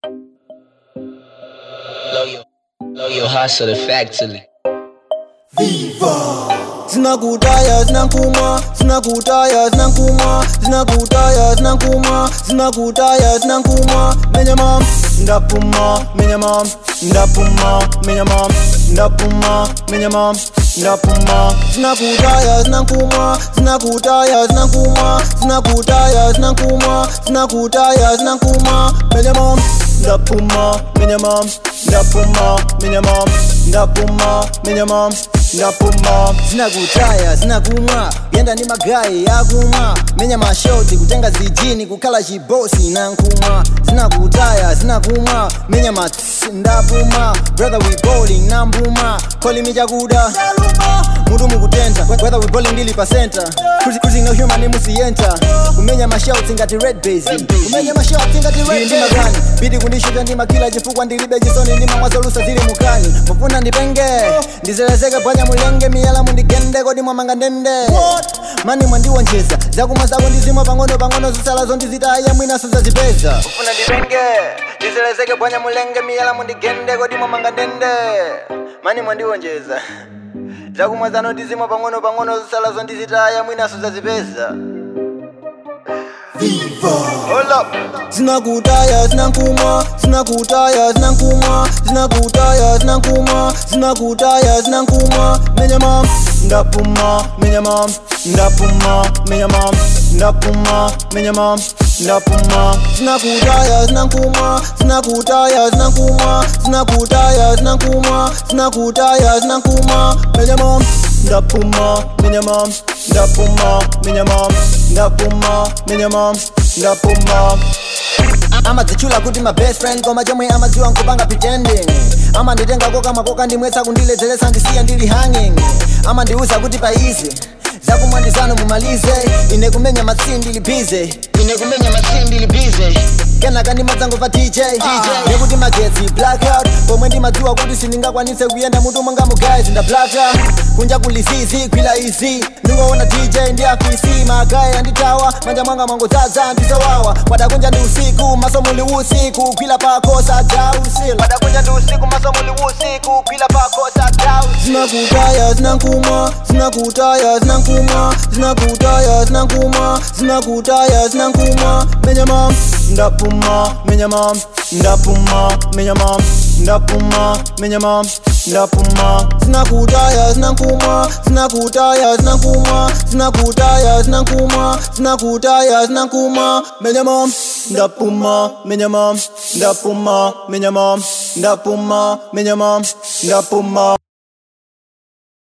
Blow your, blow your hustle effectively. zinakutaya zinankuma zinakutaya zinankuma zinakutaya zinankuma zinakutaya zinankuma menyama ndapuma menyama ndapuma menyama ndapuma menyama ndapuma zinakutaya zinankuma zinakutaya zinankuma zinakutaya zinankuma zinakutaya zinankuma menyama ndapuma menyama ndapuma menyama ndapuma menyama ndapuma zinakutaya zinakumwa yenda ni magayi yakumwa menya mashoti kutenga zijini kukhala chibosi na nkumwa zinakutaya zinakumwa menya matsi ndapuma brother we bowling na mbuma kolimi chakuda mutu mukutenta whether we bowling ndili pa center Cruising- cruising no human imusiyenta kumenya mashoti ngati red base kumenya mashoti ngati red ndi magani bidi kundishuta ndi makila chifukwa ndilibe chisoni ndi mamwazolusa zili mukani mufuna ndipenge ndizelezeke bwanya mulenge miyala mundigende kodi mwamanga ndende mani mwandiwonjeza zakumwa zako ndizimwa pang'ono pang'ono zisalazo ndizitaya mwinaso zazipeza ufuna ndipenge ndizelezeke bwanya mulenge miyala mundigende kodi mwamanga ndende mani mwandiwonjeza zakumwa zano ndizimwa pang'ono pang'ono zisalazo ndizitaya mwinaso zazipeza Hold up. zinakutaya zinankuma zinakutaya zinankuma zinakutaya zinankuma zinakutaya zinankuma menyama ndapuma menyama ndapuma menyama ndapuma menyama ndapuma zinakutaya zinankuma zinakutaya zinankuma zinakutaya zinankuma zinakutaya zinankuma menyama ndapuma menyama ndapuma menyama ndapuma menyama ndapuma amadzichula kuti my best friend koma chomwe amadziwa nkupanga pretending amanditengako kamakoka ndimwetsa kundiledzeresa ndisiya ndili hanging amandiuza kuti paize zakumwa ndizano mumalize ine kumenya matsi ndili bize ine kumenya matsi ndili bize kenaka ndimadzangova dj nekuti magetsi blackout pomwe ndimadziwa kuti sindingakwanitse kuyenda mutu mwanga mugayi ndablaka kunja kulizizi kwila izi ndingoona dj ndi afisi magayi anditawa manja mwanga mwangodzaza ndizowawa padakunja ndi usiku maso muli usiku kwila pakosa dausila padakunja ndi usiku maso muli usiku kwila pakosa dausila zinakutaya zinankuma zinakutaya zinankuma zinakutaya zinankuma zinakutaya zinankuma menyama ndapuma menyama ndapuma menyama ndapuma menyama ndapuma zinakutaya zinankuma zinakutaya zinankuma zinakutaya zinankuma zinakutaya zinankuma menyama ndapuma menyama ndapuma menyama ndapuma menyama ndapuma